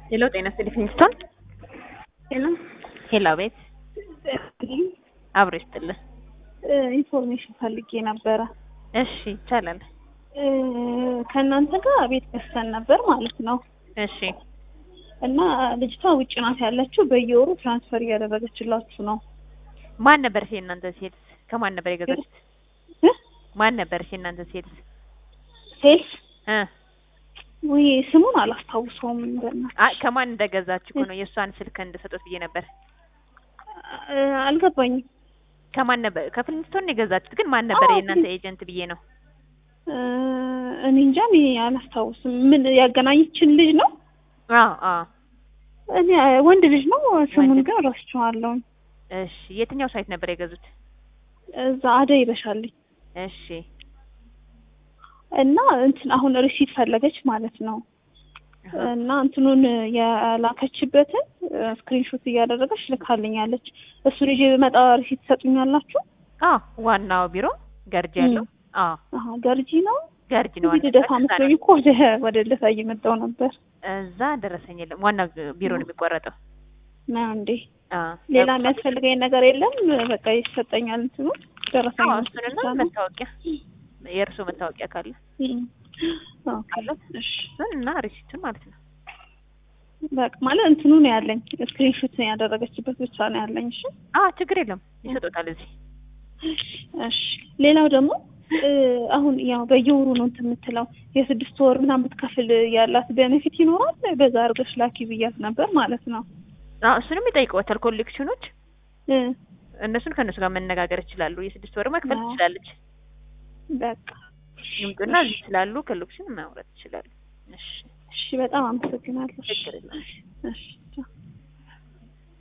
ሄሎ ጤና ይስጥልኝ ፊንስቶን ሄሎ ሄሎ ቤት አብሮ ይስጥልን ኢንፎርሜሽን ፈልጌ ነበረ። እሺ ይቻላል እ ከእናንተ ጋር ቤት ገዝተን ነበር ማለት ነው። እሺ እና ልጅቷ ውጭ ናት ያለችው። በየወሩ ትራንስፈር እያደረገችላችሁ ነው። ማን ነበር እሺ እናንተ ሴልስ ከማን ነበር የገዛችሁት እ? ማን ነበር እሺ እናንተ ሴልስ ሴልስ እ ውይ ስሙን አላስታውሰውም። በእናትህ አይ ከማን እንደገዛችሁ እኮ ነው የእሷን ስልክ እንድሰጡት ብዬ ነበር እ አልገባኝም። ከማን ነበር ከፊንስቶን ነው የገዛችሁት ግን ማን ነበር አዎ፣ የእናንተ ኤጀንት ብዬ ነው እ እኔ እንጃ እኔ አላስታውስም። ምን ያገናኘችን ልጅ ነው? አዎ አዎ እኔ ወንድ ልጅ ነው። ስሙን ወንድ ግን ረስቼዋለሁ። እሺ የትኛው ሳይት ነበር የገዙት እዛ አደይ ይበሻልኝ እሺ እና እንትን አሁን ሪሲት ፈለገች ማለት ነው። አሃ። እና እንትኑን የላከችበትን ስክሪንሾት እያደረገች ልካልኛለች። እሱን ይዤ ብመጣ ሪሲት ትሰጡኛላችሁ? አዎ ዋናው ቢሮ ገርጂ ያለው አዎ አሀ ገርጂ ነው። ገርጂ ነው እዚህ ልደታ መስሎኝ እኮ ወደ ወደ ልደታ እየመጣሁ ነበር። እዛ ደረሰኝ የለም ዋናው ቢሮ ነው የሚቆረጠው ነው እንዴ? አዎ ሌላ የሚያስፈልገኝ ነገር የለም። በቃ ይሰጠኛል እንትኑ ደረሰኝ አዎ እሱንና መታወቂያ የእርሶ መታወቂያ ካለ ካለ እሺ እሱን እና ሪሲቱን ማለት ነው በቃ ማለት እንትኑ ነው ያለኝ ስክሪንሾት ያደረገችበት ብቻ ነው ያለኝ። እሺ አዎ ችግር የለም ይሰጡታል እዚህ እሺ ሌላው ደግሞ እ አሁን ያው በየወሩ ነው እንትን የምትለው የስድስት ወር ምናምን ብትከፍል ያላት ቤኔፊት ይኖራል። በዛ አድርገሽ ላኪ ብያት ነበር ማለት ነው። አዎ እሱንም ይጠይቀዋታል ኮሌክሽኖች እ እነሱን ከእነሱ ጋር መነጋገር ይችላሉ የስድስት ወር መክፈል አዎ። ትችላለች በቃ ይምጡና እዚህ ስላሉ ኮሌክሽን ማውራት ይችላሉ እሺ እሺ፣ በጣም አመሰግናለሁ። ችግር የለም እሺ ቻው።